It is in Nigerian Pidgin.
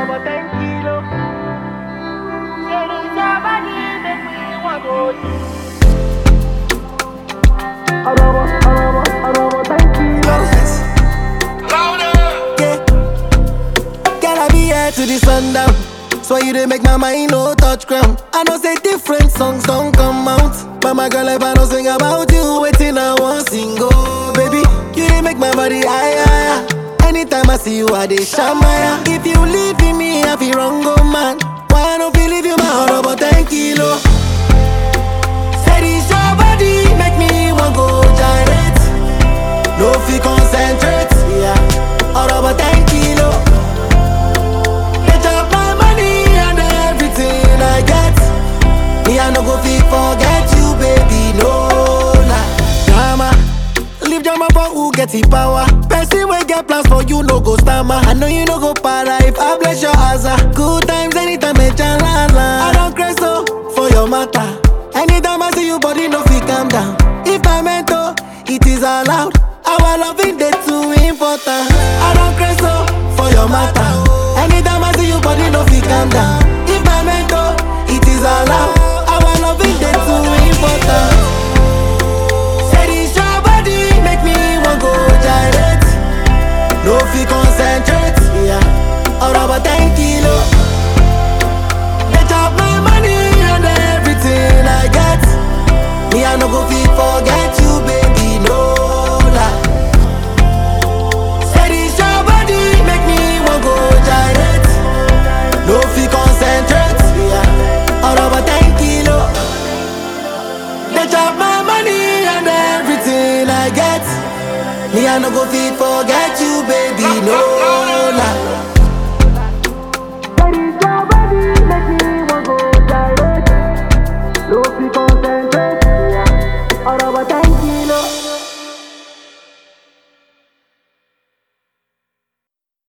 over ten kilo. Say this your body make me want to Arobo, arobo, arobo ten kilos. Yeah. Girl, I be here to the sundown. So you dey make my mind no touch ground. I know say different songs don't come out. But my girl, if I don't sing about you, waiting I want sing. Oh, baby, you dey make my body higher. higher. Anytime I see you, I dey shamaya. If you leave me, I feel wrong, oh man. Why I don't feel leave you my heart about 10 kilo? Say this your body, make me want go gyrate. No fi concentrate, yeah. All about 10 kilo. They chop my money and everything I get. Me, I no go fi forget you, baby, no lie. Drama, leave drama for who get the power. Person wey get plans for you, no go stammer. I know you no go para if I bless your asa. Good times anytime, me chalala. I don't crazy so for your matter. Anytime I see you, body no fi calm down. If I meant to, it is allowed. Our loving day too important. I don't crazy so for your matter. Anytime I see you, body no fi calm down. If I meant to, it is allowed. Our loving day too important. Say this your body make me want go gyrate. No fi concentrate, yeah. All about 10 kilo. They chop my money and everything I get. Me I no go fi forget you, baby, no lie. Say this your body make me want go gyrate. No fi concentrate, yeah. All about 10 kilo. They chop my money and everything I get. Me I no go fi forget you, baby, no